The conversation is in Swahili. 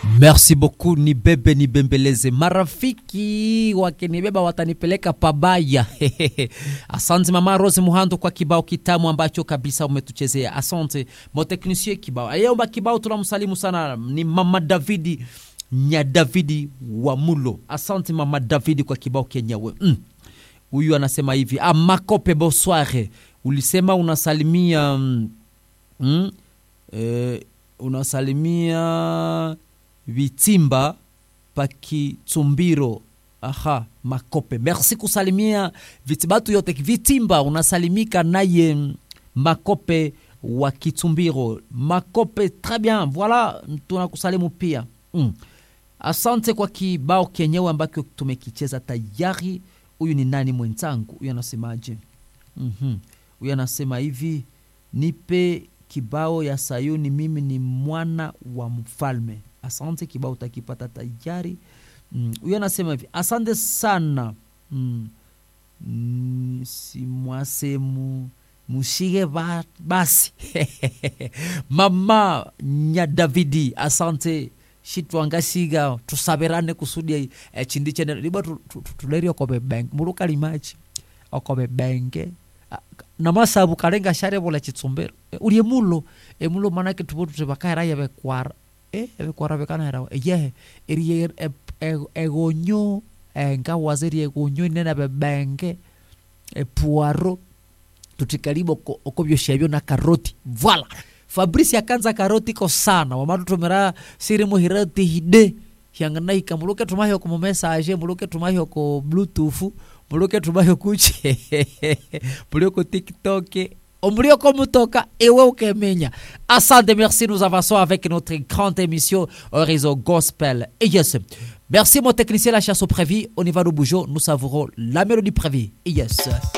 Merci beaucoup, nibebe nibembeleze. Marafiki wakinibeba watanipeleka pabaya. Asante mama Rose Muhando kwa kibao kitamu ambacho kabisa umetuchezea. Asante moteknisie kibao ayomba kibao, tunamsalimu sana, ni mama Davidi nya Davidi wa Mulo. Asante mama Davidi kwa kibao kenyewe. Huyu mm. anasema hivi ah, Makope bonsoir, ulisema unasalimia mm, mm, eh, unasalimia Vitimba Pakitumbiro. Aha, Makope, merci kusalimia vitibatu yote. Vitimba unasalimika naye Makope wa Kitumbiro. Makope, très bien, voilà, tunakusalimu pia mm. Asante kwa kibao kenyewe ambacho tumekicheza tayari. Huyu ni nani mwenzangu? Huyu anasemaje? mm -hmm. Huyu anasema hivi, nipe kibao ya Sayuni, mimi ni mwana wa mfalme. Asante, kibao utakipata tayari. Huyu mm. anasema hivi, asante sana mm. mm, simwasemu mushige ba, basi mama nya Davidi, asante shitwangasiga tusabirane kusudi eh, chindi chene liba tulerio kobe bank muruka limachi okobe banke namasabu kalenga share bola chitsumbero e, ulie mulo e mulo manake tubotu tebakaira yabe kwara e yabe kwara bekana era ye eri egonyo enga wazeri egonyo nena be banke e puaro tutikaribo okobyo shabyo na karoti voilà fabrice akanza karoti ko sana wamatutomera siri muhirati hide hyanganaika muluke tumahyo ku mumesage muluke tumahyo ku bluetooth muluke tumahyo kuche mulio ku tiktok omulio ko mutoka ewe ukemenya asante merci nous avançons avec notre grande émission Horizon Gospel et yes merci mon technicien la chasse au prévu on y va nous bougeons nous savourons la mélodie prévue et yes